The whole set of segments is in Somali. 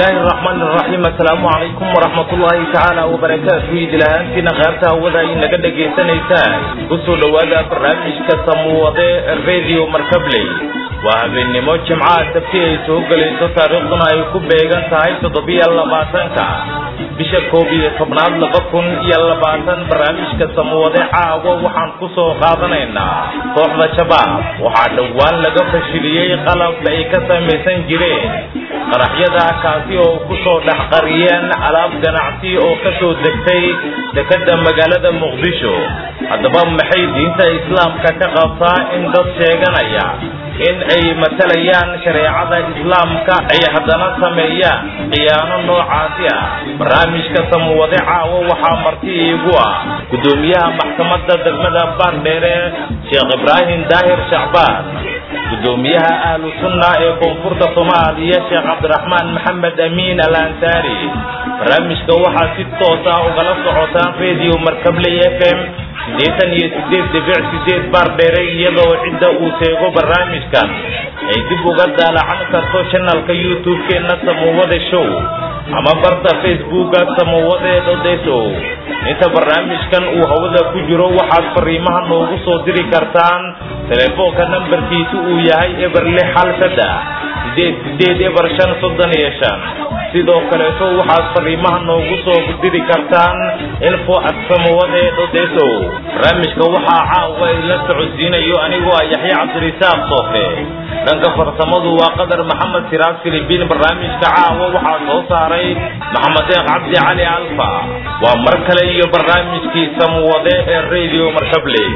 bismillaahi araxmaan iraxiim assalaamu calaykum waraxmatullaahi tacaala wabarakaatu idilahaantiina qaarta hawada ay naga dhagaysanaysaan kusoo dhowaada barnaamijka samuwade radio markabley waa habeennimo jimcaha sabti ay soo gelayso taariikhduna ay ku beegan tahay toddobiyo labaatanka bisha koob iyo tobnaad laba kun iyo labaatan barnaamijka samuwade caawa waxaan ku soo qaadanaynaa kooxda shabaab waxaa dhowaan laga fashiliyey qalab ay ka samaysan jireen qaraxyada kaasi oo ku soo dhex qariyeen alaab ganacsi oo ka soo degtay dekadda magaalada muqdisho haddaba maxay diinta islaamka ka qabtaa in dad sheeganaya in ay matalayaan shareecada islaamka ay haddana sameeyaan khiyaano noocaasi ah barnaamijka samuwade caawo waxaa marti iigu ah guddoomiyaha maxkamadda degmada baardheere sheekh ibraahim daahir shacbaan guddoomiyaha ahlu sunna ee koonfurta soomaaliya sheekh cabdiraxmaan maxamed amiin al ansaari barnaamijka waxaa si toos ah ugala socotaan radio markabley f m siddeetan iyo sideed dhibic sideed baar dheere iyadoo cidda uu seego barnaamijkan ay dib uga daalacan karto janalka youtube-keenna samuwade show ama barta facebooka samuwade dhodeso inta barnaamijkan uu hawada ku jiro waxaad fariimaha noogu soo diri kartaan telefoonka nambarkiisu uu yahay eber lix hal saddex sideed sideed eber shan soddon iyo shan sidoo kaleeto waxaad fariimaha noogu soo diri kartaan info at samuwade dhodeso barnaamijka waxaa caawa idla socodsiinayo anigoo ah yaxya cabdirisaaq soofe dhanka farsamadu waa qadar maxamed siraad filibiin barnaamijka caawa waxaa soo saaray maxamed eeq cabdi cali alfa waa mar kale iyo barnaamijkii samuwade ee radio markabley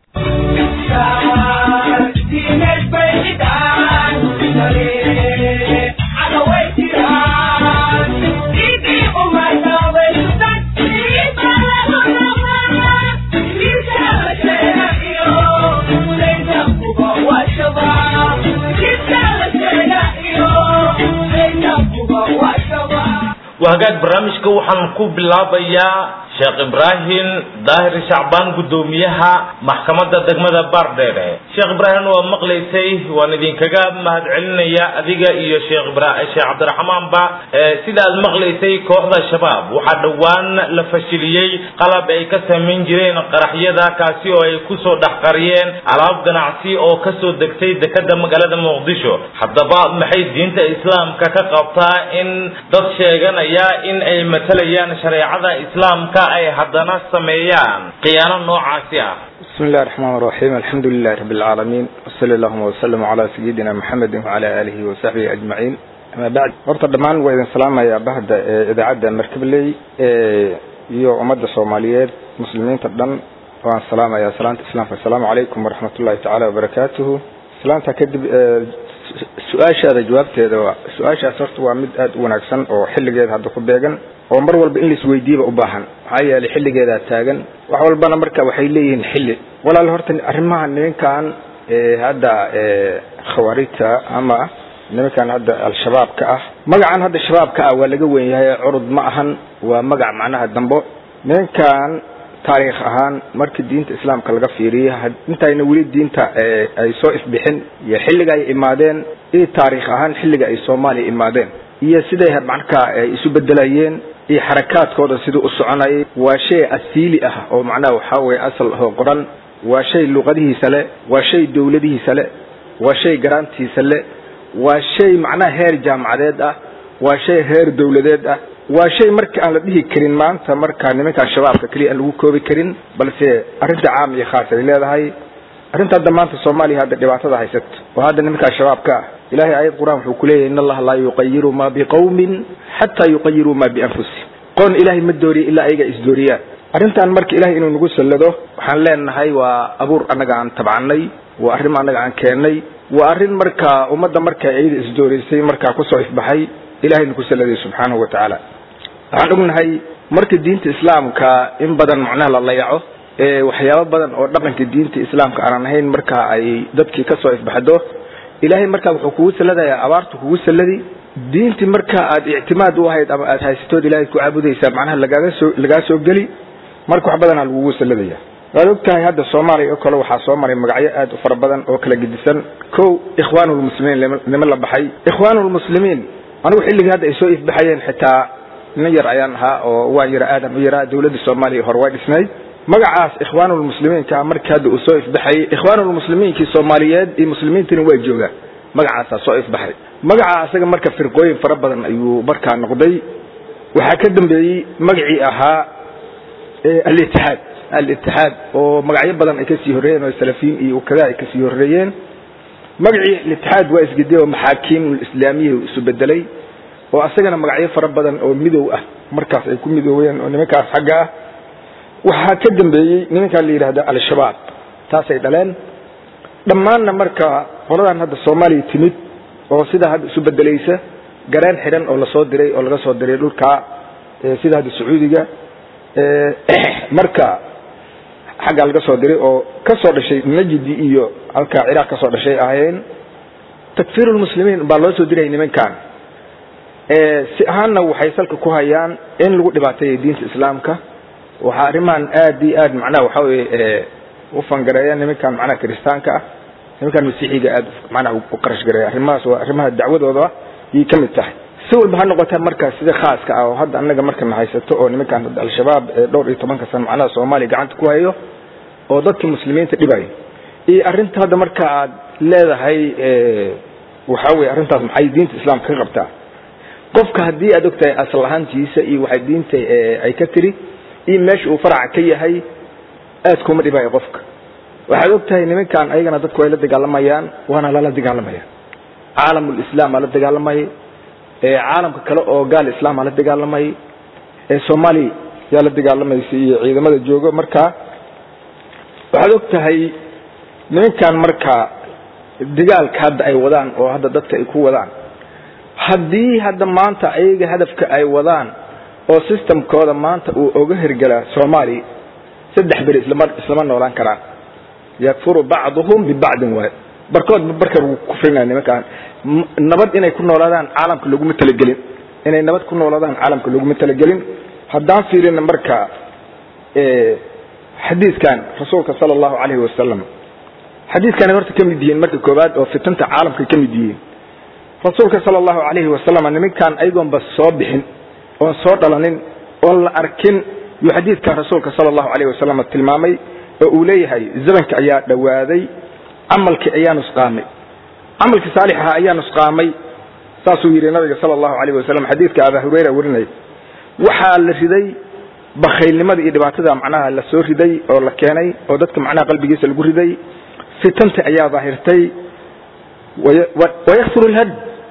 wahagaag barnaamijka waxaan ku bilaabayaa sheekh ibraahim daahir shacbaan guddoomiyaha maxkamadda degmada baardheere sheekh ibraahim waa maqlaysay waan idinkaga mahadcelinaya adiga iyo sheekh sheekh cabdiraxmaanba sida aad maqlaysay kooxda shabaab waxaa dhowaan la fashiliyey qalab ay ka samayn jireen qaraxyada kaasi oo ay kusoo dhex qariyeen alaab ganacsi oo kasoo degtay dekada magaalada muqdisho haddaba maxay diinta islaamka ka qabtaa in dad sheeganaya in ay matalayaan shareecada islaamka ay haddana sameeyaan khiyaano noocaasi ah bismi illahi raxmaan raxiim alxamdu lilahi rabi alcaalamiin wasali allahuma wasalam calaa sayidina maxamedi wacala aalihi wasaxbihi ajmaciin ama bacd horta dhammaan waa idin salaamayaa bahda ee idaacadda markabley iyo ummadda soomaaliyeed muslimiinta dhan waan salaamayaa salaanta islaamka assalaamu calaykum waraxmat ullahi tacaala wabarakaatuhu salaanta kadib su-aashaada jawaabteeda su-aashaas horta waa mid aada u wanaagsan oo xilligeeda hadda ku beegan oo mar walba in laisweydiiba u baahan maxaa yeelay xilligeedaa taagan wax walbana marka waxay leeyihiin xilli walaal horta arrimaha nimankan hadda khawaarijta ama nimankan hadda al-shabaabka ah magacan hadda shabaabka ah waa laga wen yahay curud ma ahan waa magac macnaha dambo nimankan taariikh ahaan markii diinta islaamka laga fiiriya intayna weli diinta ay soo ifbixin iyo xilliga ay imaadeen iyo taariikh ahaan xilliga ay soomaaliya imaadeen iyo siday markaa ay isu bedelayeen iyo xarakaadkooda siduu u soconayay waa shay asiili ah oo macnaha waxaa weye asal ahoo qoran waa shay luqadihiisa le waa shay dowladihiisa le waa shay garaantiisa le waa shay macnaha heer jaamacadeed ah waa shay heer dowladeed ah waa shay marka aan la dhihi karin maanta marka nimankaa shabaabka keliya aan lagu koobi karin balse arrinta caam iyo khaas ay leedahay arrinta hadda maanta soomaaliya hadda dhibaatada haysato oo hadda nimankaa shabaabka ah ilahay aayad qur-aan wuxuu ku leeyahy in allaha laa yuqayiru ma biqawmin xataa yuqayiruu ma bianfusihim qoon ilaahay ma dooriya ilaa ayaga isdooriyaan arrintan marka ilahay inuu nagu sallado waxaan leenahay waa abuur annaga aan tabcanay waa arrim annaga aan keennay waa arrin markaa ummadda marka iyada isdoorisay markaa kusoo ifbaxay ilahay nagu salladay subxaanahu wa tacaala waxaan ognahay marka diinta islaamka in badan macnaha la layaco waxyaabo badan oo dhaqanka diinta islaamka aanan ahayn marka ay dadkii kasoo ifbaxdo ilahay markaa wuxuu kugu salladayaa abaartu kugu salladi diintii marka aad ictimaad u ahayd ama aad haysatood ilahay ku caabudaysaa macnaha lagaaga soo lagaa soo geli marka wax badanaa lagugu salladaya waad og tahay hadda soomaaliya oo kale waxaa soo maray magacyo aad u fara badan oo kala gedisan kow ikhwaanulmuslimiin niman la baxay ikhwaanulmuslimiin anigu xilligii hadda ay soo ifbaxayeen xitaa nin yar ayaan ahaa oo waan yara aadam u yaraa dawladda soomaaliya hore way dhisnayd magacaas ikhwaanulmuslimiinka markii hadda uu soo ifbaxayay ikhwaanulmuslimiinkii soomaaliyeed iyo muslimiintiina waa joogaan magacaasaa soo ifbaxay magaca asaga marka firqooyin fara badan ayuu markaa noqday waxaa ka dambeeyey magacii ahaa alitixaad alitixaad oo magacyo badan ay kasii horreeyeen oo salafiyiin iyo kada ay kasii horreeyeen magacii alitixaad waa isgedey oo maxaakiim islaamiya isu bedelay oo asagana magacyo fara badan oo midow ah markaas ay ku midooween oo nimankaas xagga ah waxaa ka dambeeyey nimankaa la yidhahda al-shabaab taasay dhaleen dhammaanna marka qoladan hadda soomaaliya timid oo sidaa hadda isu bedelaysa gareen xidhan oo lasoo diray oo laga soo diray dhulkaa sida hadda sacuudiga marka xaggaa laga soo diray oo ka soo dhashay najdi iyo halkaa ciraaq ka soo dhashay ahayeen takfiirulmuslimiin baa loo soo dirayay nimankan si ahaanna waxay salka ku hayaan in lagu dhibaateeyo diinta islaamka waxaa arrimahan aad iyo aad macnaha waxa weye u fangareeya nimankan macnaha kiristaanka ah nimankan masiixiga aad macnaha u qarash gareeya arrimahaas waa arrimaha dacwadooda yay ka mid tahay si walba ha noqota marka sida khaaska ah oo hadda annaga markana haysato oo nimankan al-shabaab ee dhowr iyo tobanka sano macnaha soomaaliya gacanta ku hayo oo dadka muslimiinta dhibayo iyo arrinta hadda marka aad leedahay waxaa weye arrintaas maxay diinta islaamka ka qabtaa qofka haddii aad ogtahay asal ahaantiisa iyo waxay diinta ay ka tiri iyo meesha uu faraca ka yahay aad kuma dhibayo qofka waxaad ogtahay nimankan ayagana dadku ay la dagaalamayaan waana lala dagaalamaya caalamulislaam aa la dagaalamay caalamka kale oo gaal islaam aa la dagaalamay soomaaliya yaa la dagaalamaysa iyo ciidamada joogo marka waxaad og tahay nimankan marka dagaalka hadda ay wadaan oo hadda dadka ay ku wadaan haddii hadda maanta ayaga hadafka ay wadaan oo systemkooda maanta uu oga hirgelaa soomaaliya saddex beri islama islama noolaan karaan yakfuru bacduhum bibacdin waay barkoodba barka lagu kufrinaya nimankaan nabad inay ku noolaadaan caalamka laguma talagelin inay nabad ku noolaadaan caalamka laguma talagelin haddaan fiirina marka xadiidkan rasuulka sala allahu calayhi wasalam xadiidkanay horta ka mid yihiin marka koowaad oo fitanta caalamka ka mid yihiin rasuulka sala allahu calayhi wasalam nimankan ayagoonba soo bixin oon soo dhalanin oon la arkin yuu xadiidkan rasuulka sala allahu calayhi wasalam tilmaamay oo uu leeyahay zamanka ayaa dhowaaday camalkii ayaa nusqaamay camalkii saalixaha ayaa nusqaamay saasuu yidhi nabiga sala allahu calayhi wasalam xadiidka abaa hureyra warinaya waxaa la riday bakhaylnimada iyo dhibaatada macnaha la soo riday oo la keenay oo dadka macnaha qalbigiisa lagu riday fitanta ayaa daahirtay wayaksuru lhad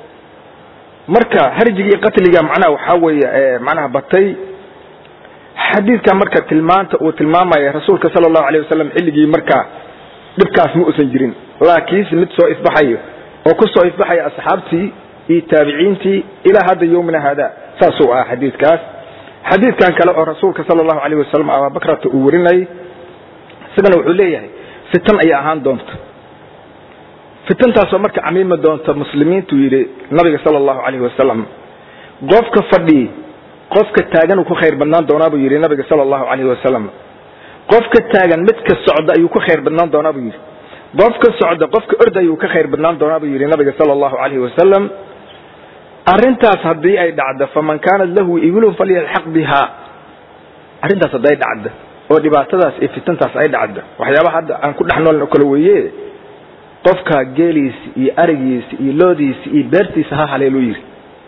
marka harjiga iyo qatliga macnaha waxaa weeye macnaha batay xadiidkan marka tilmaanta uu tilmaamaya rasuulka sala allahu alayh wasalam xilligii marka dhibkaas ma usan jirin laakiinse mid soo ifbaxayo oo ku soo ifbaxaya asxaabtii iyo taabiciintii ilaa hadda yowmina haada saasuu ah xadiidkaas xadiidkan kale oo rasuulka sala allahu alayh wasalam ababakrata uu warinayay isagana wuxuu leeyahay fitan ayaa ahaan doonta fitantaasoo marka camiimi doonta muslimiintuu yidhi nabiga sala allahu calayhi wasalam qofka fadhii qofka taagan uu ku khayr badnaan doonaa buu yidhi nabiga sala allahu calayhi wasalam qofka taagan midka socda ayuu ku khayr badnaan doonaa buu yidhi qofka socda qofka orda ayuu ka khayr badnaan doonaa buu yidhi nabiga sala allahu calayhi wasalam arrintaas haddii ay dhacdo faman kaanat lahu ibilun falyalxaq bihaa arrintaas hadday dhacdo oo dhibaatadaas iyo fitantaas ay dhacdo waxyaabaha hadda aan ku dhex nooln oo kale weeye qofka geeliisa iyo arigiisa iyo loodiisa iyo beertiisa ha haleeluu yidhi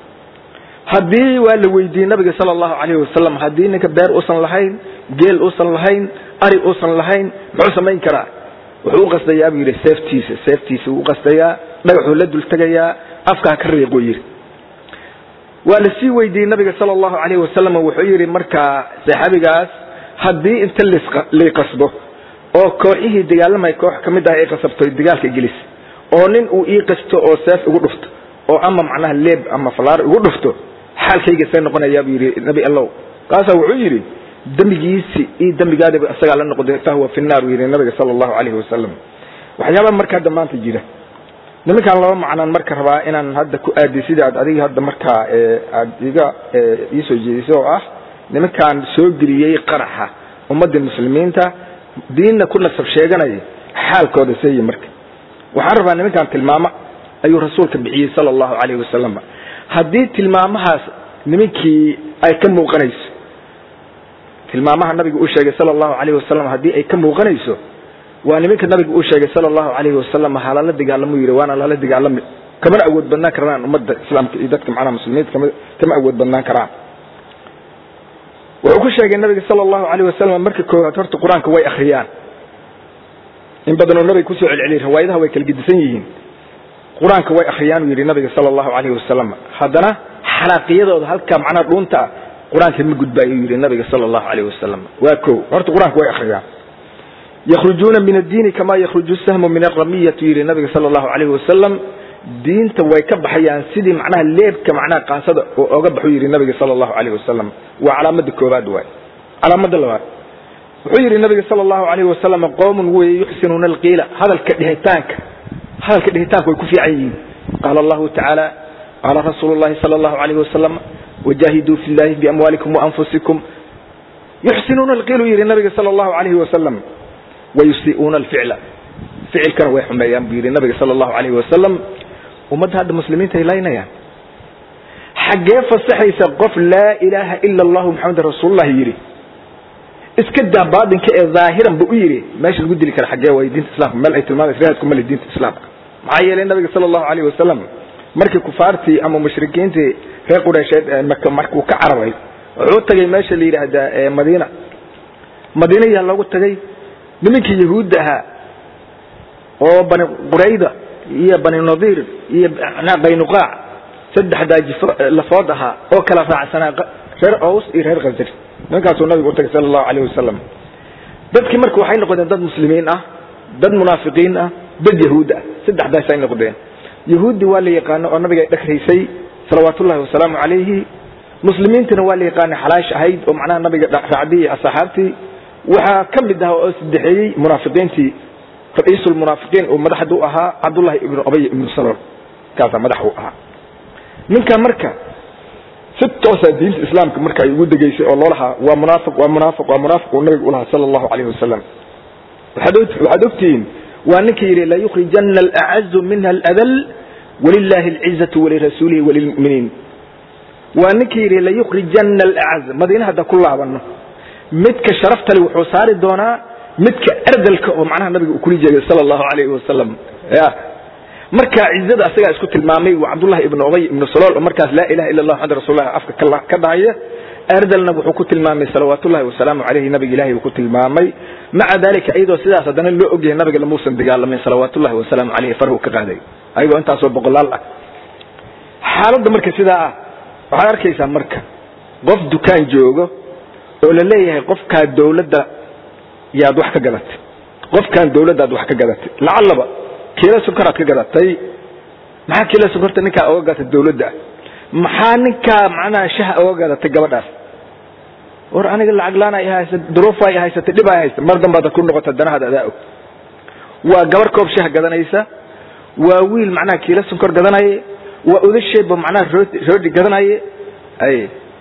haddii waa la weydiiyey nabiga sala allahu calayhi wasalam haddii ninka beer uusan lahayn geel uusan lahayn ari uusan lahayn muxuu samayn karaa wuxuu u qasdayaa buu yidhi seeftiisa seeftiisa wuu u qasdayaa dhagaxuu la dultegayaa afkaa ka riiquu yidhi waa la sii weydiiyey nabiga sala allahu calayhi wasalam wuxuu yidhi markaa saxaabigaas haddii inta lii qasbo oo kooxihii dagaalamaya koox ka mid ah ay qasabto dagaalka gelis oo nin uu ii qasto oo seef igu dhufto oo ama macnaha leeb ama falaar igu dhufto xaalkayga see noqonayaa buu yidhi nabi allow kaasaa wuxuu yidhi dembigiisi iyo dembigaadaba isagaa la noqday fahuwa fi naar buu yidhi nabiga sala allahu calayhi wasalam waxyaabaa marka hadda maanta jira nimankaan laba macnaan marka rabaa inaan hadda ku aadiy sida aad adiga hadda markaa aad iga iisoo jeediso oo ah nimankaan soo geliyey qaraxa ummadda muslimiinta diinna ku nasab sheeganaya xaalkooda seeyi marka waxaan rabaa nimankaan tilmaamo ayuu rasuulka bixiyey sala allahu calayhi wasalam haddii tilmaamahaas nimankii ay ka muuqanayso tilmaamaha nabiga uu sheegay sala allahu calayhi wasalam haddii ay ka muuqanayso waa nimanka nabiga uu sheegay sala allahu calayhi wasalam halala dagaalamo yidhi waana lala dagaalami kamana awood badnaan karaan ummadda islaamka iyo dadka macnaha muslimiinta kama kama awood badnaan karaan wuxuu ku sheegay nabiga sala allahu calayh wasalam marka koowaad horta qur-aanka way akhriyaan in badan oo nabiga kusoo celceliyay riwaayadaha way kala gedisan yihiin qur-aanka way akhriyaan uu yidhi nabiga sala allahu calayhi wasalam haddana xalaaqiyadooda halka macnaha dhuunta ah qur-aanka ma gudbaayo uu yidhi nabiga sala allahu calayhi wasalam waa ko horta qur-aanka way akhriyaan yakhrujuuna min addiini kama yakhruju sahmu min aramiyati yidhi nabiga sala allahu calayhi wasalam diinta way ka baxayaan sidii macnaha leebka macnaha qaasada oo oga baxu yidhi nabiga sala allahu calayhi wasalam waa calaamada koobaad waay calaamada labaad wuxuu yidhi nabiga sala allahu calayhi wasalam qowmun weye yuxsinuuna alqiila hadalka dhihitaanka hadalka dhihitaanka way ku fiican yihiin qaala allahu tacaala qaala rasuulu llahi sala allahu calayhi wasalam wajaahiduu fi llahi biamwaalikum waanfusikum yuxsinuuna alqiilu yidhi nabiga sala allahu calayhi wasalam wayusii'uuna alficla ficilkana way xumeeyaan buu yidhi nabiga sala allahu calayhi wasalam ummadda hadda muslimiinta ay laynayaan xaggee fasaxaysa qof laa ilaaha ila allahu maxamed rasuulullahi yidhi iska daa baatinka ee dhaahiran bu u yidhi meesha lagu dili kara xaggee waay diinta islamka meel ay tilmaamaysa raadku male diinta islaamka maxaa yeelay nabiga sala allahu calayhi wasalam markii kufaartii ama mushrikiintii reer qureysheed maka markuu ka cararay wuxuu tagay meesha la yidhaahdaa madiina madiina yaa loogu tagay nimankii yahuudda ahaa oo bani qurayda iyo bani nadiir iyo qaynuqaac saddexdaa jifo lafood ahaa oo kala raacsanaa reer ows iyo reer khasraj nimankaasuu nabigu utagay sala allahu calayh wasalam dadkii marka waxay noqdeen dad muslimiin ah dad munaafiqiin ah dad yahuud ah saddexdaasay noqdeen yahuuddi waa la yaqaano oo nabiga ay dhagraysay salawaatullahi wasalaamu calayhi muslimiintana waa la yaqaanay xalaash ahayd oo macnaha nabiga raacdii iyo asxaabtii waxaa ka mid ah oo saddexeeyey munaafiqiintii ra-iisulmunaafiqiin uu madaxda u ahaa cabdullahi ibnu abay ibnu salol kaasaa madax u ahaa ninka marka si toosaa diinta islaamka marka ay ugu degeysay oo loolahaa waa munaafiq waa munaafiq waa munaafiq uu nabiga ulahaa sala allahu calayhi wasalam waxaad ogtihiin waa ninka yidhi layukhrijana alacazu minha aladal walilahi alcizatu walirasuulihi walilmuminiin waa ninka yidhi layukhrijana alacaz madiina hadda ku laabano midka sharaftale wuxuu saari doonaa midka ardalka oo macnaha nabiga uu kuli jeegay sala allahu calayhi wasalam ya marka cizada asagaa isku tilmaamay waa cabdullahi ibnu ubay ibnu salool oo markaas laa ilaha illa allah maxamad rasulallah afka ka dhahaya ardalna wuxuu ku tilmaamay salawaatullahi wasalaamu calayhi nabiga ilahay uu ku tilmaamay maca dalika iyadoo sidaas haddana loo ogyahay nabiga lamuusan dagaalamin salawaatullahi wasalaamu calayhi farhu ka qaaday ayagoo intaasoo boqolaal ah xaaladda marka sidaa ah waxaad arkaysaa marka qof dukaan joogo oo la leeyahay qofkaa dawladda yaad wax ka gadatay qofkan dawladdaad wax ka gadatay lacallaba kiila sokoraad ka gadatay maxaa kiila sokorta ninkaa oga gadatay dawladda maxaa ninkaa macnaha shaha oga gadatay gabadhaas war aniga lacag laan ay haysa duruuf ay haysatay dhib ay haysta mar dambaad ku noqota danahaad adaa og waa gabar koob shah gadanaysa waa wiil macnaha kiila sonkor gadanaya waa odasheedba macnaha rooti rooti gadanaya ay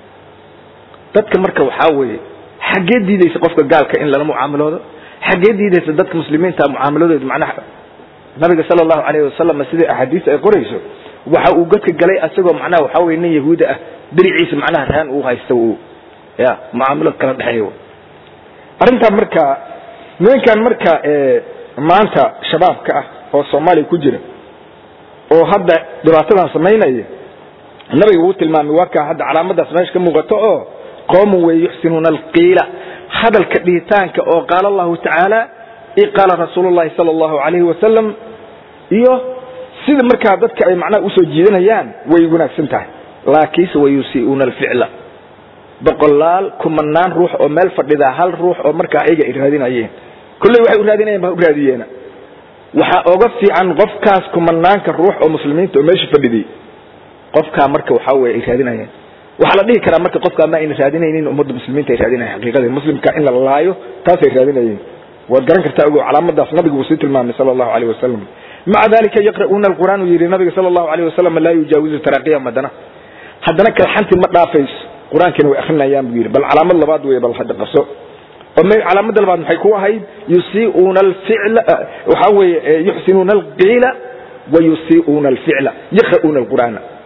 dadka marka waxaa weeye xaggee diidaysa qofka gaalka in lala mucaamaloodo xaggee diidaysa dadka muslimiinta mucaamaladooda macnaha nabiga sala allahu calayhi wasalam sidai axaadiis ay qorayso waxa uu godka galay asagoo macnaha waxaa weye nin yahuuda ah diriciisa macnaha rahan uu haysta uu ya mucaamalo kala dhexeeyo arrintaa marka nimankan marka maanta shabaabka ah oo soomaaliya ku jira oo hadda dhibaatadan samaynaya nabiga uu tilmaamay waa kaa hadda calaamadaas meesha ka muuqato oo qoomun wey yuxsinuuna alqiila hadalka dhihitaanka oo qaala allahu tacaala i qaala rasuulu llahi sala allahu calayhi wasalam iyo sida markaa dadka ay macnaha usoo jiidanayaan way wanaagsan tahay laakiinse wayusii'uuna alficla boqolaal kumanaan ruux oo meel fadhidaa hal ruux oo markaa ayaga ay raadinayeen kolley waxay u raadinayeen ba u raadiyeena waxaa oga fiican qofkaas kumanaanka ruux oo muslimiinta oo meesha fadhiday qofkaa marka waxaa weye ay raadinayeen waxaa la dhihi karaa marka qofkaa ma ayna raadinaynin ummadda muslimiinta ay raadinayen xaqiiqadii muslimka in la laayo taasay raadinayeen waad garan kartaa ogo calaamadaas nabigu uu sii tilmaamay sala allahu alayh wasalam maca dalika yaqra'uuna alqur'aan uu yidhi nabiga sala allahu alayh wasalam laa yujaawizu taraaqiya madana haddana kalxanti ma dhaafayso qur-aankiina way akrinayaan buu yidhi bal calaamad labaad wey bal hadda qabso oo calaamada labaad maxay ku ahayd yusii'uuna alficla waxaa weeye yuxsinuuna alqiila wa yusii'uuna alficla yaqra'uuna alqur'aana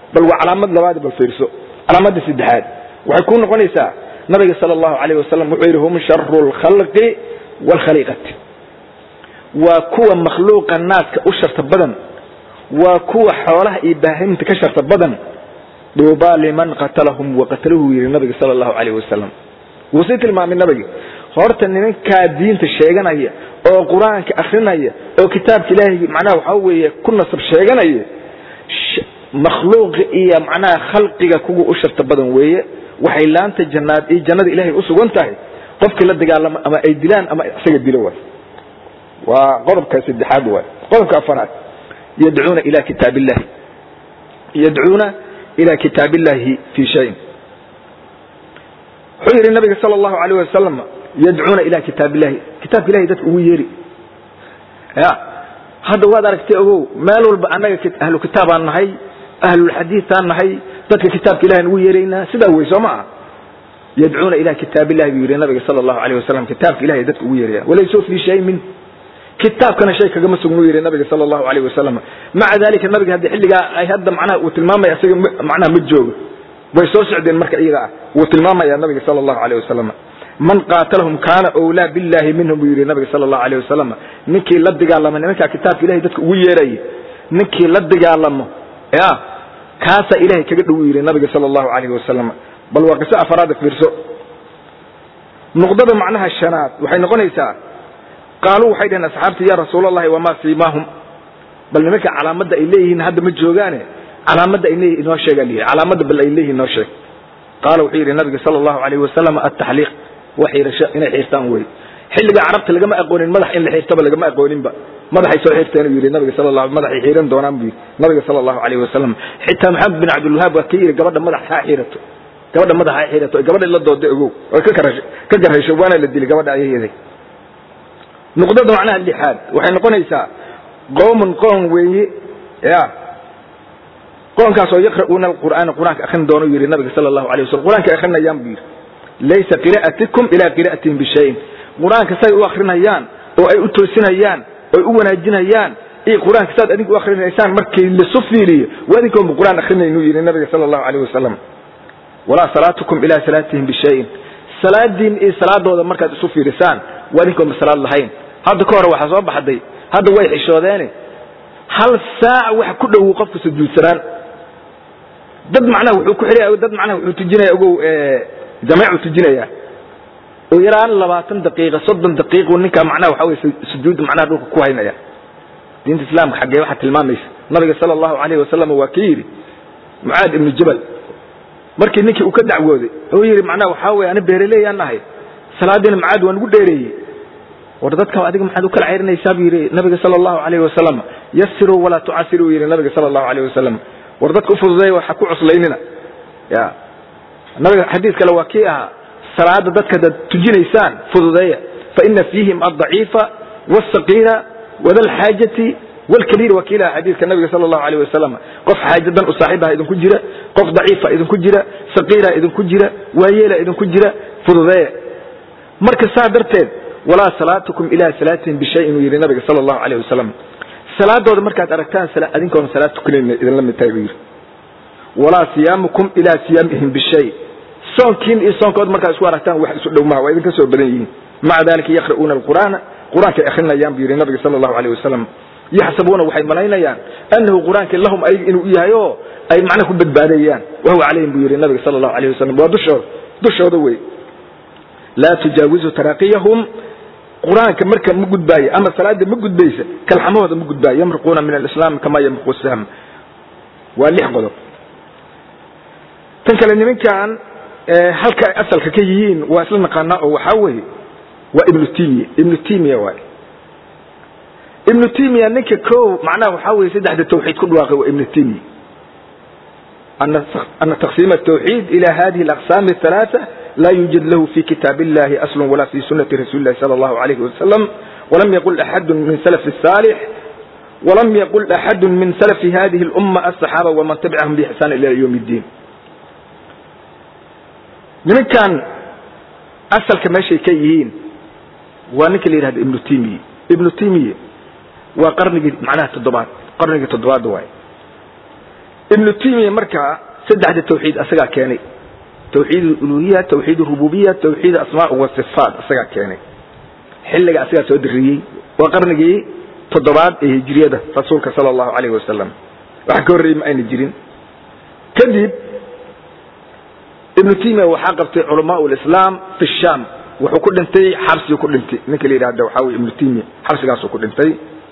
bal waa calaamad labaad bal fiirso calaamadda saddexaad waxay ku noqonaysaa nabiga sala allahu alayh wasalam wuxuu yidhi hum sharu lkhalqi waalkhaliiqati waa kuwa makhluuqa naaska u sharta badan waa kuwa xoolaha iyo baahiminta ka sharta badan duubaa liman qatalahum waqatalahu yidhi nabiga sala allahu alayh wasalam wuu sii tilmaamay nabiga horta nimankaa diinta sheeganaya oo qur-aanka akrinaya oo kitaabka ilaahay macnaha waxaa weeye ku nasab sheeganaya makhluuqa iyo macnaha khalqiga kuwa u sharta badan weeye waxay laanta jannaad iyo jannada ilaahay u sugan tahay qofkii la dagaalamo ama ay dilaan ama isaga dilo waay waa qodobka saddexaad waay qodobka afaraad yadcuuna ila kitaab illahi yadcuuna ila kitaab illahi fi shayin wuxuu yidhi nabiga sala allahu alayh wasalam yadcuuna ila kitaab illahi kitaabka ilahay dadka ugu yeeri ya hadda waad aragtay ogow meel walba annaga ahlu kitaabaan nahay ahlulxadiiaan nahay dadka kitaabka ilahan ugu yeeraynaa sidaa wey soo maa yadcuuna ila kitaab illahi buu yidhi nabiga sala allahu alayh wasalam kitaabka ilahay dadka ugu yeeraya walayso fii shay min kitaabkana shay kagama sugnu yidhi nabiga sala allahu alayh wasalam maca dalika nabiga haddi xilligaa ay hadda macnaha uu tilmaamaya isaga macnaha ma joogo way soo socdeen marka iyaga ah wuu tilmaamaya nabiga sala allahu alayh wasalam man qaatalahum kaana owlaa billahi minhum buu yidhi nabiga sala allahu alayh wasalam ninkii la dagaalamo nimankaa kitaabka ilahay dadka ugu yeeraya ninkii la dagaalamo ya kaasaa ilahay kaga dhow yidhi nabiga sala allahu alayh wasalam bal waa qiso afaraada fiirso nuqdada macnaha shanaad waxay noqonaysaa qaaluu waxay dhaheen asxaabta ya rasuul allahi wamaa siimaahum bal nimanka calaamadda ay leeyihiin hadda ma joogaane calaamadda ay leeyihin inoo sheegaa liyihi calaamadda bal ay leeyihin inoo sheeg qaala wuxuu yidhi nabiga sala allahu alayh wasalam ataxliiq wa xiirasho inay xiirtaan wey xilliga carabta lagama aqoonin madax in la xiirtaba lagama aqooninba madaxay soo xiirteen uu yidhi nabiga sala allahu madaxay xiiran doonaan buu yidhi nabiga sala allahu alayh wasalam xitaa maxamed bin cabdilwahaab waa ka yidhi gabadha madax ha xiirato gabadha madax ha xiirato gabadha la dooda ogow way ka karash ka garasho waana la dili gabadha ayayaday nuqdada macnaha lixaad waxay noqonaysaa qoomun qoom weeye ya qoonkaasoo yaqra'uuna alqur'aana qur-aanka akrin doono yidhi nabiga sala allahu alay wasalam qur-aanka akrinayaan buu yidhi laysa qira'atikum ilaa qira'atihim bishayin qur-aanka say u akrinayaan oo ay u toosinayaan oy u wanaajinayaan iyo qur-aanka saad adinku u akrinaysaan markii lasu fiiriyo waa idinkoonba qur-aan akrinaynu yidhi nabiga sala allahu alayh wasalam walaa salaatukum ilaa salaatihim bishayin salaadiin iyo salaadooda markaad isu fiirisaan waa idinkoonba salaad lahayn hadda ka hore waxaa soo baxday hadda way xishoodeene hal saac wax ku dhow qofka sujuudsanaan dad macnaha wuxuu ku xidhaya dad macnaha wuxuu tujinaya ogow jameecu tujinaya oo yaraan labaatan daqiiqa soddon daqiiqu ninkaa macnaha waxa weye sujuudda macnaha dhulka ku haynaya diinta islaamka xaggee waxaa tilmaamaysa nabiga sala allahu alayhi wasalam waa ka yidhi mucaad ibnu jabal markii ninkii uu ka dacwooday oo yidhi macnaha waxaa weye ana beeraleeyaan nahay salaadiina mucaad waa nagu dheereeyey war dadka adiga maxaad u kala ceyrinaysaa buu yidhi nabiga sala allahu alayhi wasalam yasiruu walaa tucasiruu yidhi nabiga sala allahu alayh wasalam war dadka ufududeeya waxa ku cuslaynina ya nabiga xadiis kale waa kii ahaa salaada dadka hadaad tujinaysaan fududeeya faina fiihim aldaciifa wاsaqiira wada lxaajati wlkabiir waa kii lahaa xadiiska nabiga sala allahu alayh wasalam qof xaajadan u saaxiibaha idinku jira qof daciifa idinku jira saqiira idinku jira waayeela idinku jira fududeeya marka saa darteed walaa salaatukum ila salaatihim bishayin uu yidhi nabiga sala allahu alayh wasalam salaadooda markaad aragtaan adinkoona salaad tukanayna idinla mid tahay buu yidhi walaa siyaamukum ilaa siyaamihim bishay soonkiin iyo soonkood markaad isku aragtaan wax isu dhow maha waa idinka soo badan yihiin maca dalika yaqra'uuna alqur'aana qur-aankay akrinayaan buu yidhi nabiga sala allahu alayh wasalam yaxsabuuna waxay malaynayaan annahu qur-aanki lahum ayg inuu yahay oo ay macnaha ku badbaadayaan wahuwa calayhim buu yidhi nabiga sala allahu alayh wasalam waa dushooda dushooda wey laa tujaawizu taraaqiyahum qur-aanka marka ma gudbaayo ama salaada ma gudbaysa kalxamahooda ma gudbaayo yamriquuna min alislaam kama yamriqu sahm waa lix qodob tan kale nimankan halka ay asalka ka yihiin waa isla naqaanaa oo waxaa weeye waa ibnu timiya ibnu timiya waay ibnu timiya ninka ko macnaha waxaa weye saddexda tawxiid ku dhawaaqay waa ibnu timiya ana taqsiima الtawxiid ila hadihi اlaqsam الثalaaثة la yujad lahu fi kitaab illahi asl wala fi sunati rasuli اlahi salى اllahu alayh wasalam walam yaqul axadu min salaf الصaalix walam yaqul axadu min salafi hadihi اlumma aلصaxaaba waman tabicahum bixsaan ila ywm اddiin nimankan asalka meeshay ka yihiin waa ninka la yihahdo ibnu timiye ibnu timiye waa qarnigii macnaha toddobaad qarnigii toddobaad waay ibnu timiya markaa saddexda tawxiid asagaa keenay tawxiid uluhiya tawxiid rububiya tawxiid asmaa wa sifaat asagaa keenay xilliga asagaa soo diriyey waa qarnigii toddobaad ee hijriyada rasuulka sala allahu calayhi wasalam wax ka horreeyey ma ayna jirin kadib ibnu timiya waxaa qabtay culamaa lislaam fi sham wuxuu ku dhintay xabsigu ku dhintay ninka la yidhahda waxaa weye ibnu timiya xabsigaasuu ku dhintay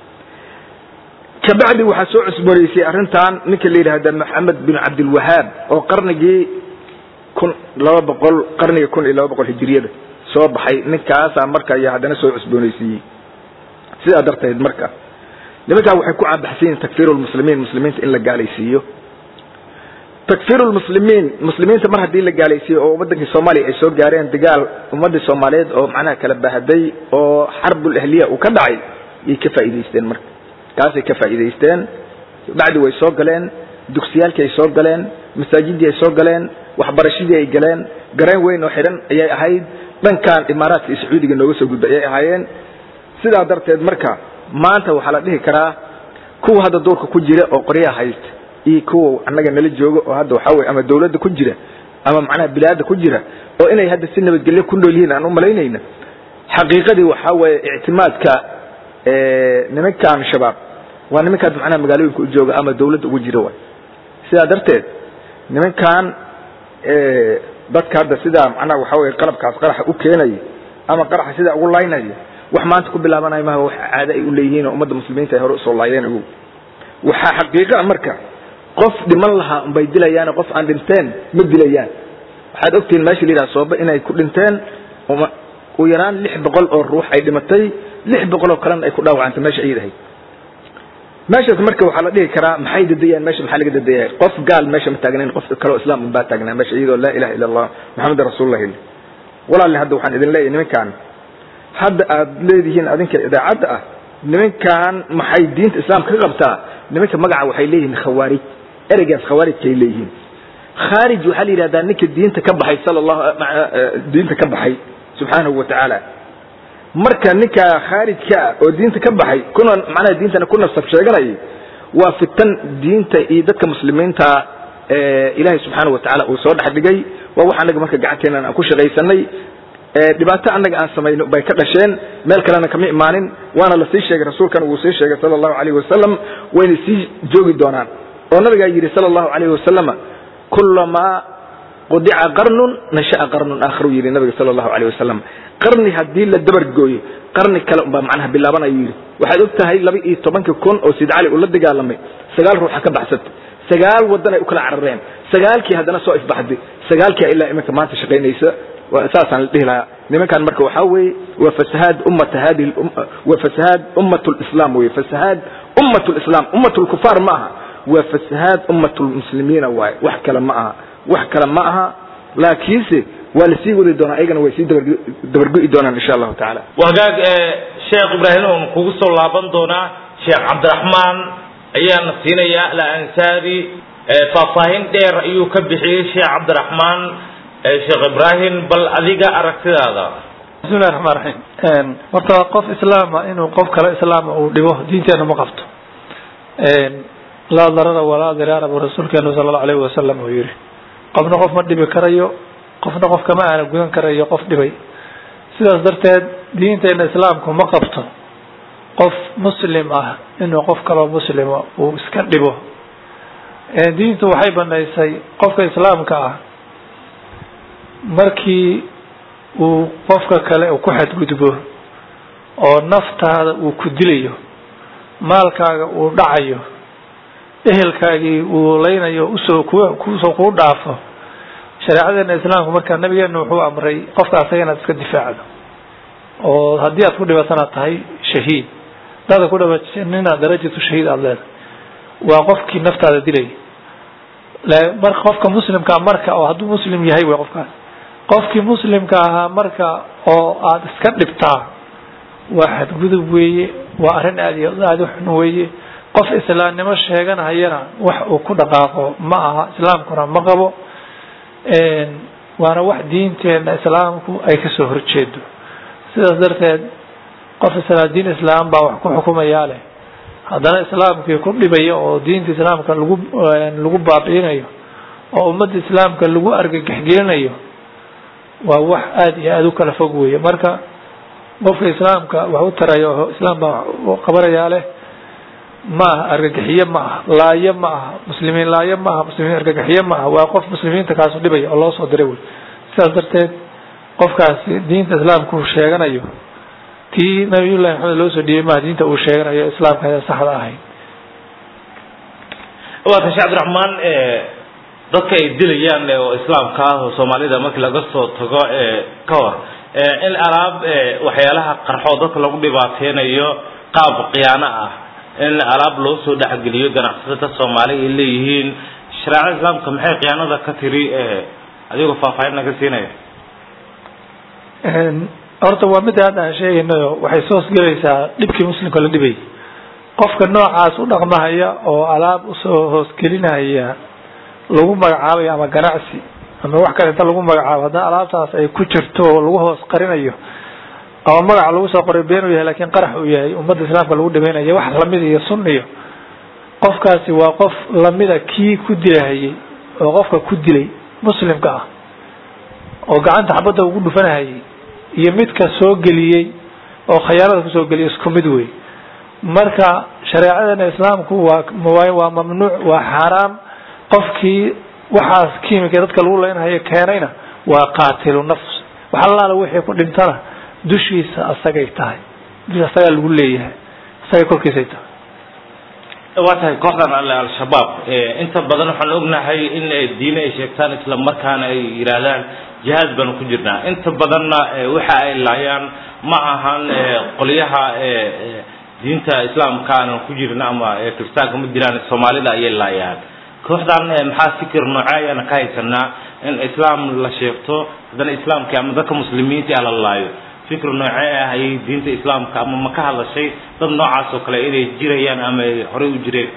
kabacdi waxaa soo cusboreysay arrintan ninka la yidhaahda maxamed bin cabdilwahaab oo qarnigii kun laba boqol qarnigii kun iyo laba boqol hijiriyada soo baxay ninkaasaa marka iyo haddana soo cusbooneysiiyey sidaa darteed marka nimankaa waxay ku caabaxsan yihin takfiir lmuslimiin muslimiinta in la gaalaysiiyo takfiir lmuslimiin muslimiinta mar haddii la gaalaysiiyo oo wadankii soomaaliya ay soo gaareen dagaal ummadii soomaaliyeed oo macnaha kala bahaday oo xarbul ahliya uu ka dhacay yay ka faa'iidaysteen marka kaasay ka faa'iidaysteen bacdi way soo galeen dugsiyaalkii ay soo galeen masaajidii ay soo galeen waxbarashadii ay galeen gareen weyn oo xidhan ayay ahayd dhankan imaaraadka iyo sacuudiga nooga soo gudbay ayay ahaayeen sidaa darteed marka maanta waxaa la dhihi karaa kuwa hadda duurka ku jira oo qoryaha haysta iyo kuwa annaga nala jooga oo hadda waxaa weye ama dawladda ku jira ama macnaha bilaada ku jira oo inay hadda si nabadgelyo ku nool yihiin aan u malaynayna xaqiiqadii waxaa weeye ictimaadka nimankan shabaab waa nimankaas macnaha magaalooyinka u jooga ama dawladda ugu jira waay sidaa darteed nimankan dadka hadda sidaa macnaha waxaa weye qalabkaas qaraxa u keenaya ama qaraxa sidaa ugu laynaya wax maanta ku bilaabanayo maha wax caado ay u leeyihiin oo ummadda muslimiinta ay hore usoo laayeen ogow waxaa xaqiiqa marka qof dhiman lahaa unbay dilayaan qof aan dhinteen ma dilayaan waxaad ogtihiin meesha la yidhaha sooba inay ku dhinteen u yaraan lix boqol oo ruux ay dhimatay lix boqol oo kalena ay ku dhaawacantay meesha ayad ahayd meeshaas marka waxaa la dhihi karaa maxay dadayaan meesha maxaa laga dadayay qof gaal meesha ma taagnayn qof kaleo islaam unbaa taagnaa meesha iyadoo laa ilaha illa allah maxamed rasuulullah walaalle hadda waxaan idin leeyahay nimankan hadda aad leedihiin adinka idaacadda ah nimankan maxay diinta islaamka ka qabtaa nimanka magaca waxay leeyihiin khawaarij ereygaas khawaarijkay leeyihiin khaarij waxaa la yidhahdaa ninka diinta ka baxay sala allahu diinta ka baxay subxaanahu wa tacaala marka ninka khaarijka ah oo diinta ka baxay kuna macnaha diintana ku nasab sheeganayay waa fitan diinta iyo dadka muslimiinta ilaahay subxaanahu wa tacaala uu soo dhex dhigay waa wax annaga marka gacanteena aan ku shaqaysanay dhibaato annaga aan samayno bay ka dhasheen meel kalena kama imaanin waana la sii sheegay rasuulkan wuu sii sheegay sala allahu alayhi wasalam wayna sii joogi doonaan oo nabigaa yidhi sala allahu alayhi wasalama kulamaa qudica qarnun nasha'a qarnun aakharu yidhi nabiga sala allahu alayhi wasalam qarni haddii la dabar gooyo qarni kale unbaa macnaha bilaabanayuu yidhi waxaad og tahay laba iyo tobankii kun oo sid cali uu la dagaalamay sagaal ruuxa ka baxsatay sagaal wadan ay u kala carareen sagaalkii haddana soo ifbaxday sagaalkii ilaa iminka maanta shaqaynaysa saasaan la dhihi lahaa nimankan marka waxaa weeye waa fasahaad ummata hadihi waa fasahaad ummat lislam weye fasahaad ummat lislam ummat lkufaar ma aha waa fasahaad ummat lmuslimiina waaye wax kale ma aha wax kale ma aha laakiinse waa lasii wadi doonaa ayagana way sii dabargo'i doonaan insha allahu tacaala wagaag sheekh ibraahim oon kugu soo laaban doonaa sheekh cabdiraxmaan ayaana siinaya alansaari faahfaahin dheer ayuu ka bixiyey sheekh cabdiraxmaan sheekh ibraahim bal adiga aragtidaada bismillahi raxmaan raxiim horta qof islaama inuu qof kale islaama uu dhibo diinteena ma qabto laa darara walaa diraara buu rasuulkeenu sala allahu alayhi wasalam uu yihi qofna qof ma dhibi karayo qofna qof kama aana gudan karayo qof dhibay sidaas darteed diinteena islaamku ma qabto qof muslim ah inuu qof kaloo muslima uu iska dhibo diintu waxay banaysay qofka islaamka ah markii uu qofka kale uu ku xadgudbo oo naftaada uu ku dilayo maalkaaga uu dhacayo ehelkaagii uu leynayo usoo kusoo kuu dhaafo shareecadeena islaamku markaa nabigeena wuxuu amray qofka asaga inaad iska difaacdo oo haddii aad ku dhibatana tahay shahiid hadaada ku dhibatanina darajatu shahiid aada leedahay waa qofkii naftaada dilay mar qofka muslimkaa marka oo hadduu muslim yahay wey qofkaas qofkii muslimka ahaa marka oo aada iska dhibtaa waa xadgudub weeye waa arrin aad iyo aada u xun weeye qof islaamnimo sheeganhayana wax uu ku dhaqaaqo ma aha islaamkuna ma qabo waana wax diinteena islaamku ay kasoo horjeedo sidaas darteed qof isla diin islaam baa wax ku xukumayaa leh haddana islaamkii ku dhibaya oo diinta islaamka lagu lagu baabi'inayo oo ummadda islaamka lagu argagaxgelinayo waa wax aada iyo aada u kala fog weeye marka qofka islaamka wax u taraya oo islaam baa qabanayaa leh ma aha argagaxiye ma aha laayo ma aha muslimiin laayo ma aha muslimiin argagaxiye ma aha waa qof muslimiinta kaasu dhibaya oo loo soo diray wey sidaas darteed qofkaasi diinta islaamka uu sheeganayo tii nabiyullahi maxamed loo soo dhiibay maha diinta uu sheeganayo islaamka ayaa saxda ahayd waata sheekh cabdiraxmaan dadka ay dilayaan oo islaamka ah oo soomaalida markii laga soo tago ka hor in alaab waxyaalaha qarxoo dadka lagu dhibaateynayo qaab khiyaano ah in alaab loo soo dhexgeliyo ganacsatada soomaali ay leeyihiin shareecada islaamka maxay khiyaanada ka tiri adigoo faahfaahinna ka siinaya horta waa midda hadda aan sheegaynayo waxay soo hosgelaysaa dhibkii muslimka la dhibayay qofka noocaas u dhaqmahaya oo alaab usoo hoosgelinaya lagu magacaabayo ama ganacsi ama wax kale inta lagu magacaabo haddana alaabtaas ay ku jirto oo lagu hoos qarinayo ama magaca lagu soo qoray been u yahay lakin qarax uu yahay ummadda islaamka lagu dhimaynayo wax lamid iyo sunniyo qofkaasi waa qof lamida kii ku dilahayay oo qofka ku dilay muslimka ah oo gacanta xabadda ugu dhufanahayay iyo midka soo geliyey oo khayaanada kusoo geliyay isku mid wey marka shareecadana islaamku waa waa mamnuuc waa xaaraam qofkii waxaas kiimika dadka lagu leynhayo keenayna waa qaatilu nafs wax allaala wixii ku dhintana dushiisa asagay tahay dusha asagaa lagu leeyahay asagay korkiisay tahay waa tahay kooxdan alle al-shabaab inta badan waxaan ognahay in diine ay sheegtaan isla markaana ay yidhaahdaan jihaad baanu ku jirnaa inta badanna waxa ay laayaan ma ahan qolyaha diinta islaamka aanan ku jirna ama kiristaanka ma jiraan soomaalida ayay laayaan kooxdan maxaa fikir noocee ayaana ka haysanaa in islaam la sheegto haddana islaamka ama dadka muslimiinta ah la laayo fikir noocee ah ayay diinta islaamka ama ma ka hadlashay dad noocaas oo kale inay jirayaan ama ay horey u jireen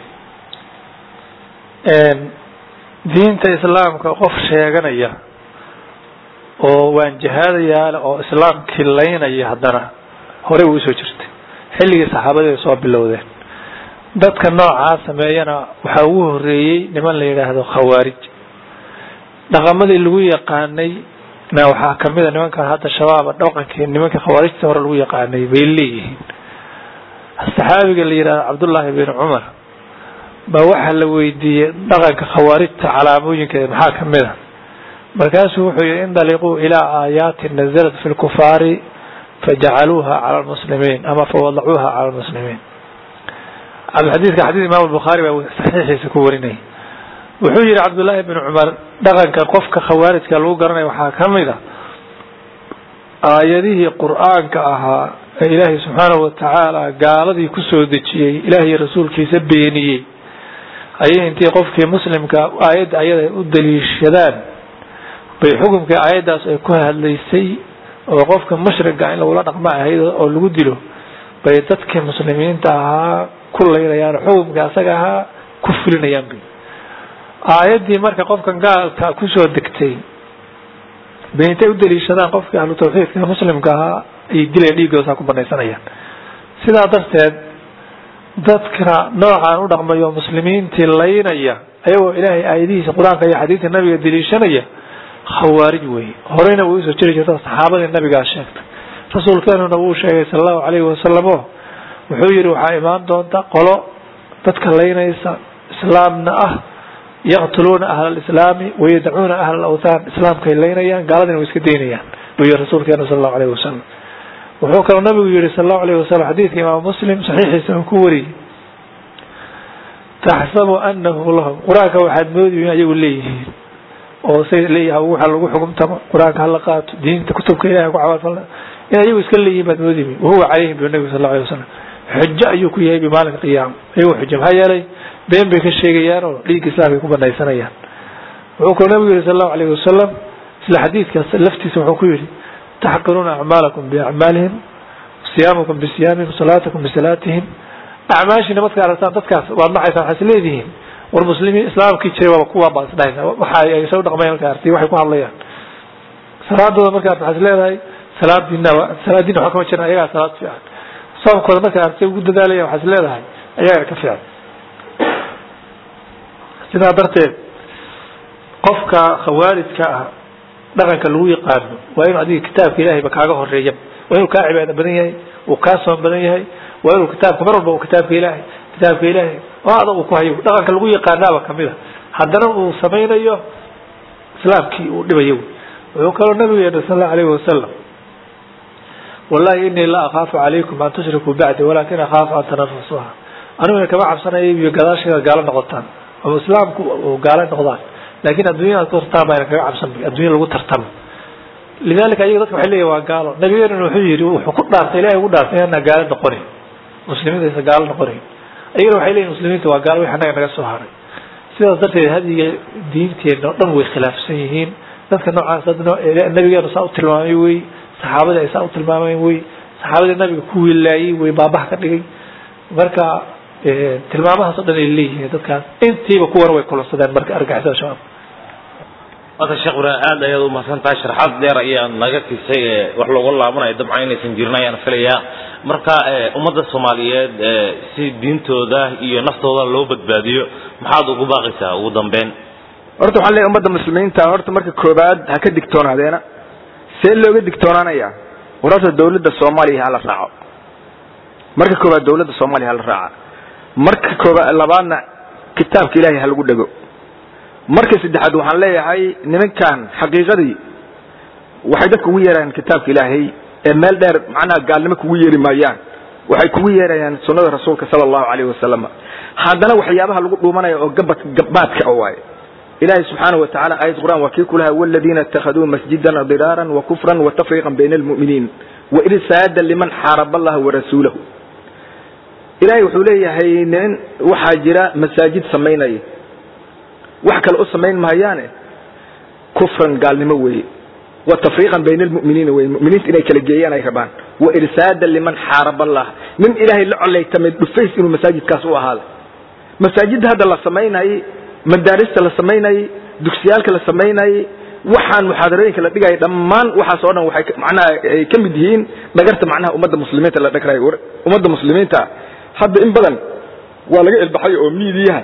diinta islaamka qof sheeganaya oo waan jihaadayaale oo islaamkii laynaya haddana horey way usoo jirtay xilligii saxaabadii ay soo bilowdeen dadka noocaa sameeyana waxaa ugu horeeyey niman la yidhaahdo khawaarij dhaqamadii lagu yaqaanay na waxaa kamid a nimankan hadda shabaaba dhaqankii nimankii khawaarijta hore lagu yaqaanay bay leeyihiin saxaabiga la yidhahdo cabdullaahi bin cumar baa waxaa la weydiiyey dhaqanka khawaarijta calaamooyinkeeda maxaa kamid a markaasuu wuxuu yihi indaliquu ilaa aayaatin nazalat fi lkufaari fajacaluuha cala lmuslimiin ama fawadacuuha cala lmuslimiin xadiidka xadiid imaam albukhaari baa saxiixiisa ku warinayay wuxuu yihi cabdullaahi bin cumar dhaqanka qofka khawaarijka lagu garanaya waxaa kamid a aayadihii qur-aanka ahaa ee ilaahay subxaanahu watacaala gaaladii kusoo dejiyey ilaahay rasuulkiisa beeniyey ayay intii qofkii muslimka aayadda ayada u daliishadaan bay xukumkii aayaddaas ay ku hadlaysay oo qofka mushriga in lagula dhaqmo ahayd oo lagu dilo bay dadkii muslimiinta ahaa ku laynayaan xukumkii asaga ahaa ku fulinayaan bay aayaddii marka qofkan gaalka kusoo degtay bay intay u daliishadaan qofkii ahlu tawxiidka muslimka ahaa ayay dilayan dhiiggoosaa ku banaysanayaan sidaa darteed dadka noocaan u dhaqmayo muslimiintii laynaya ayagoo ilaahay aayadihiisa qur-aanka iyo xadiidka nabiga daliishanaya khawaarij weeye horeyna way usoo jiri jirta saxaabadii nabigaa sheegtay rasuulkeenuna wuu sheegay sala allahu calayhi wasalam o wuxuu yihi waxaa imaan doonta qolo dadka laynaysa islaamna ah yaqtuluuna ahla alislaami wayadacuuna ahla alawthaan islaamkay laynayaan gaaladina way iska daynayaan buu yihi rasuulkeena sala allahu alayhi wasalam wuxuu kaloo nabigu yihi sala allahu alayhi wasalam xadiidka imaam muslim saxiixiisa uu ku wariyey taxsabu anahu lahum qur-aanka waxaad moodi in ayagu leeyihiin oo say leeyaha waxa lagu xugumtamo qur-aanka hala qaato diinta kutubka ilahay ku camalfalna in ayagu iska leeyihiin baad moodimi wahuwa calayhim bu nabi sal lla alay wasalam xujo ayuu ku yahay bimaalinka qiyaama ayagu xujo maxaa yeelay been bay ka sheegayaan oo dhiigga islaamkay ku banaysanayaan wuxuu kaloo nabigu yihi sal allahu alayhi wasalam isla xadiidkaas laftiisa wuxuu ku yihi taxqiruuna acmaalakum biacmaalihim siyaamukum bisiyaamihim salaatakum bisalaatihim acmaashiina marka aragtaan dadkaas waad nacaysaan waxaa is leedihiin war muslimiin islaamkii jiray waaba kuwaa baad isdhahaysaa waxa ay soo dhaqmayaan markaa artay waxay ku hadlayaan salaadooda markaa waxaa is leedahay salaadiina salaadiina waxaa kama jiran ayagaa salaad fiican soomkooda markaa artay ugu dadaalaya waxaa is leedahay ayagana ka fiican sidaa darteed qofka khawaarijka ah dhaqanka lagu yaqaano waa inuu adiga kitaabka ilahayba kaaga horeeya waa inuu kaa cibaado badan yahay uu kaa soon badan yahay waa inuu kitaabka mar walba kitaabka ilaahay kitaabka ilaahay oo adag uu ku hayo dhaqanka lagu yaqaanaaba kamid a haddana uu samaynayo islaamkii uu dhibayo wuxuu kaloo nabigu yeedhay sal allahu alayhi wasalam wallahi inii la akaafu calaykum an tushrikuu bacdi walakin akaafu an tanafasuha aniguna kama cabsanaya iyo gadaasheeda gaalo noqotaan ama islaamku gaalo noqdaan laakin adduunya ad ku tartaan baa kaga cabsan addunya lagu tartamo lidalika ayaga dadka waxay leeyihin waa gaalo nabigeenuna wuxuu yihi wuxuu ku dhaartay ilahay ugu dhaartay inaan gaalo noqonayn muslimiinta aysan gaalo noqonayn ayagana waxay leeyihin muslimiinta waa gaalo wixi annaga naga soo haray sidaas darteed hadiga diinteena o dhan way khilaafsan yihiin dadka noocaas nabigeenu saa u tilmaamay wey saxaabadii ay saa u tilmaameen wey saxaabadii nabiga ku wilaayey wey baabaha ka dhigay marka tilmaamahaas o dhan ay leeyihiin dadkaas intiiba kuwana way kulansadeen marka argixisada shabaab marka sheekh ibraahim aad ayaad umahadsan tahay sharxaad dheer ayaa naga tisay wax looga laabanayo dabcan inaysan jirin ayaan filayaa marka ummadda soomaaliyeed si diintooda iyo naftooda loo badbaadiyo maxaad ugu baaqaysaa ugu dambeyn horta waxaan leeyahay ummadda muslimiinta horta marka koobaad ha ka digtoonaadeena see looga digtoonaanaya war horta dawladda soomaaliya hala raaco marka koobaad dawladda soomaaliya hala raaca marka koobaad labaadna kitaabka ilaahay ha lagu dhego marka saddexaad waxaan leeyahay nimankan xaqiiqadii waxay dadka ugu yeerayaan kitaabka ilaahay ee meel dheer macnaha gaalnimo kugu yeeri maayaan waxay kugu yeerayaan sunnada rasuulka sala allahu calayhi wasalam haddana waxyaabaha lagu dhuumanaya oo gabad gabaadka a waaye ilahi subxaanaه wataعala ayad qur'an waa kii ku lahaa wاladina اtakhaduu masjida dirاara وkufra وtafriqa bayna اlmuؤminiin wairsaada liman xaarab allaha warasuulahu ilahay wuxuu leeyahay nin waxaa jira masaajid samaynaya wax kale u samayn mahayaane kufran gaalnimo weeye watafriiqan bayna almu'miniina weye mu'miniinta inay kala geeyaan ay rabaan wairsaada liman xaarab allah nin ilaahay la colaytamay dhufays inuu masaajidkaas u ahaada masaajidda hadda la samaynayay madaarista la samaynayay dugsiyaalka la samaynayay waxaan muxaadarooyinka la dhigaya dhammaan waxaas oo dhan waxay macnaha ay ka mid yihiin dhagarta macnaha ummadda muslimiinta la dhagrayo ummadda muslimiinta hadda in badan waa laga ilbaxay oo miidiyaha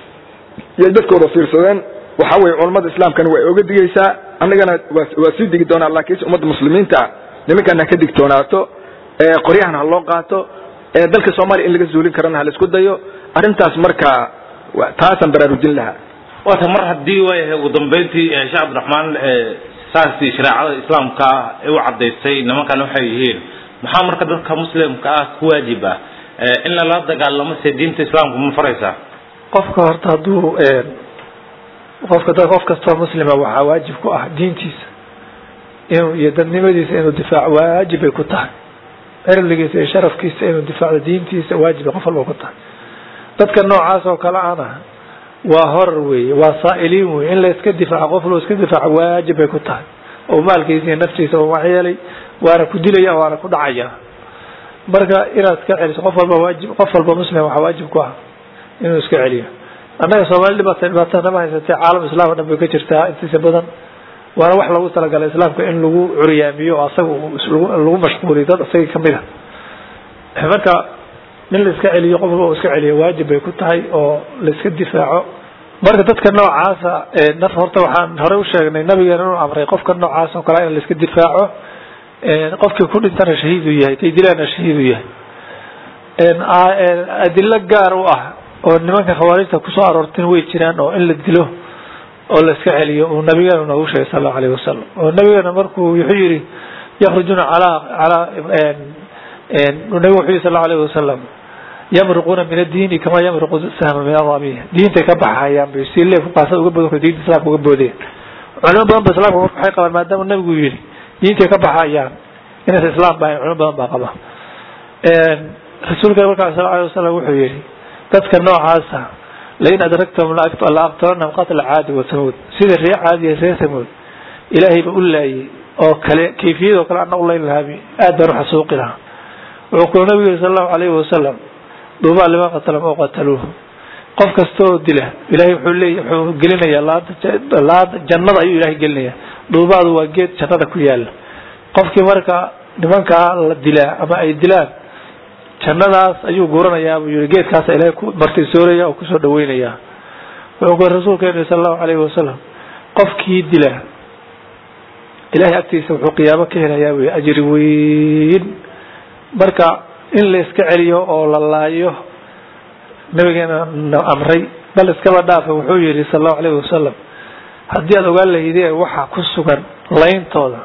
yay dadkooda fiirsadeen waxa weye culammada islaamkana way oga digaysaa annagana waa sii digi doonaa laakiinse ummadda muslimiinta nimankan ha ka digtoonaato qoryahan ha loo qaato dalka soomaaliya in laga zuulin karana ha la isku dayo arrintaas marka taasaan baraarujin lahaa waata mar haddii waayahay ugu dambeyntii sheekh cabdiraxmaan saasii shareecada islaamka ah ee u caddaysay nimankan waxay yihiin maxaa marka dadka muslimka ah ku waajib ah in lala dagaalamo se diinta islaamka ma faraysaa qofka horta hadduu qofka dad qof kastoo muslima waxaa waajib ku ah diintiisa inuu iyo dadnimadiisa inuu difaaco waajib bay ku tahay cirligiisa iyo sharafkiisa inuu difaacdo diintiisa waajib bay qof walba ku tahay dadka noocaas oo kale ana waa horar weeye waa saa'iliin weye in la iska difaaco qof loo iska difaaco waajib bay ku tahay oo maalkiisa iyo naftiisa u waxyeelay waana ku dilaya waana ku dhacaya marka inaad iska celiso qof walba waajib qof walba muslim waxaa waajib ku ah inuu iska celiyo annaga soomaali dhibaata dhibaatada nama haysatee caalam islaam o dhan bay ka jirtaa intiisa badan waana wax lagu talagalay islaamka in lagu curyaamiyo oo asaga lagu mashquuliyo dad isagii kamid a marka in la iska celiyo qof walba uu iska celiyo waajib bay ku tahay oo la iska difaaco marka dadka noocaasa naf horta waxaan horey usheegnay nabigeena inuu amray qofka noocaas oo kale in la iska difaaco qofkii ku dhintana shahiid uu yahay tay dilaana shahiid uu yahay adilo gaar u ah oo nimanka khawaarijta kusoo aroortin way jiraan oo in la dilo oo la iska celiyo uu nabigeena noogu sheegay sal allahu alayh wasalam oo nabigeena markuu wuxuu yihi yakhrujuna alaa alaa nabigu wuxuu yihi sal allahu alayh wasalam yamruquuna min addiini kama yamruqu sahma min adamiya diintay ka baxayaan bay si leef qaasada uga bodan diinta islamka uga boodeen culimo badan ba islamka marka waxay qabaan maadaama nabigu yihi diintay ka baxayaan inaysa islaam bahayn culimo badan baa qaba rasuulka markaa sal alay wasalam wuxuu yihi dadka noocaasa lain adragtahum la aqtalanahum qatla caadi wa samuud sida ree caadiya ree samuud ilaahay ba u laayay oo kale kayfiyadoo kale ana ulayn lahaabi aad baan uxasuuqi lahaa wuxuu kula nabigu yiri sal allahu alayhi wasalam duubaa liman qatalam oo qataluuhu qof kasta oo dila ilahay wuxuu leey wuxuu gelinayaa laanta laanta jannada ayuu ilahay gelinaya duubaadu waa geed jannada ku yaala qofkii marka nimankaa la dilaa ama ay dilaan jannadaas ayuu guuranayaa buu yihi geedkaasa ilaahay ku martisooraya oo kusoo dhaweynaya wuxuu ku rasuulkeenu sala allahu calayhi wasalam qofkii dila ilahay agtiisa wuxuu qiyaamo ka helayaa wy ajri weyn marka in la iska celiyo oo la laayo nabigeena na amray bal iskaba dhaafa wuxuu yihi sala allahu alayhi wasalam haddii aada ogaan lahaydeen waxa ku sugan layntooda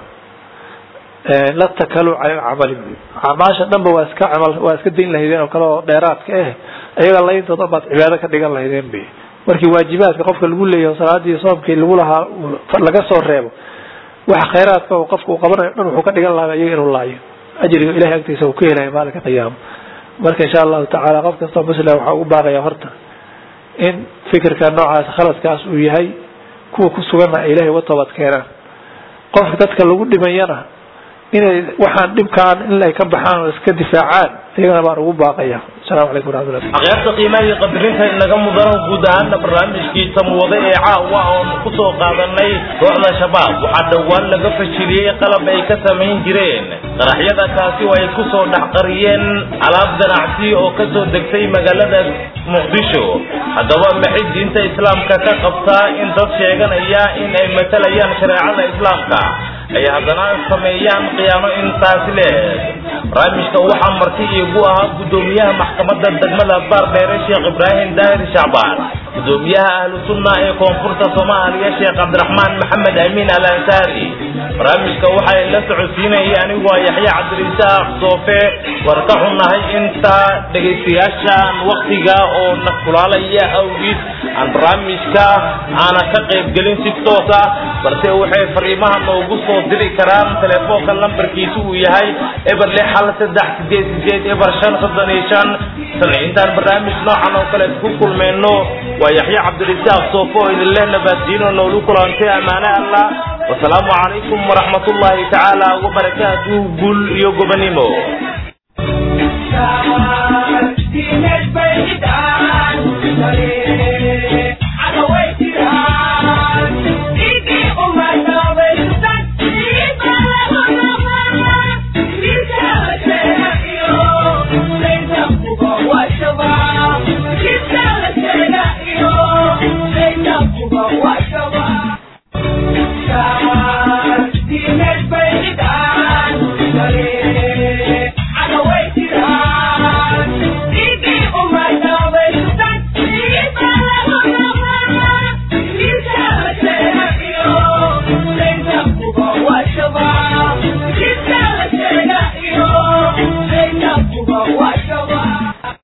la takaluu cala alcamali acmaasha dhanba waa iska camal waa iska dayn lahaydeen oo kale oo dheeraadka eh ayaga layntooda baad cibaado ka dhigan lahaydeen bay markii waajibaadka qofka lagu leeyaho salaadii soomkii lagu lahaa laga soo reebo waxa khayraadka oo qofka uu qabanayo dhan wuxuu ka dhigan lahaa iyaga inuu laayo ajriga ilahay agtiisa uu ka helaya maalinka qiyaamo marka insha allahu tacaala qof kastoo muslim waxaa ugu baaqaya horta in fikirka noocaas khaladkaas uu yahay kuwa ku suganna ay ilahay uga toobad keenaan qofka dadka lagu dhimayana inay waxaan dhibkaan in ay ka baxaan oo iska difaacaan iyagana baan ugu baaqaya asalamu calaykum waraxmatullah akhyaarta qiimaha iyo qadarinta inaga mudano guud ahaana barnaamijkii tamwade ee caawa oon kusoo qaadanay kooxda shabaab waxaa dhowaan laga fashiliyey qalab ay ka samayn jireen qaraxyada kaasi oo ay kusoo dhex qariyeen alaab ganacsi oo kasoo degtay magaalada muqdisho haddaba maxay diinta islaamka ka qabtaa in dad sheeganaya in ay matalayaan shareecada islaamka ay haddana sameeyaan qiyaamo intaasi leeg barnaamijka waxaa marti iigu ahaa guddoomiyaha maxkamadda degmada baardheere sheekh ibraahim daahir shacbaan guddoomiyaha ahlu sunna ee koonfurta soomaaliya sheekh cabdiraxmaan maxamed amiin al ansaari barnaamijka waxay la socodsiinayay anigoo yaxye cabdirisaaq soofe war ka xunnahay inta dhegaystayaashaan waktiga oo na kulaalaya awgiis aan barnaamijka aana ka qaybgelin si toos ah balse waxay fariimaha noogu soo diri karaan telefoonka lambarkiisu uu yahay eber lix hal saddex sideed sideed eber shan soddon iyo shan tan intaan barnaamij noocan oo kale ku kulmayno waa yaxye cabdirisaaq soofo oo idin leh nabaddiino noolu kulantay ammaane allah wasalaamu calaykum waraxmat ullaahi tacaala wabarakaatuhu guul iyo gobonimo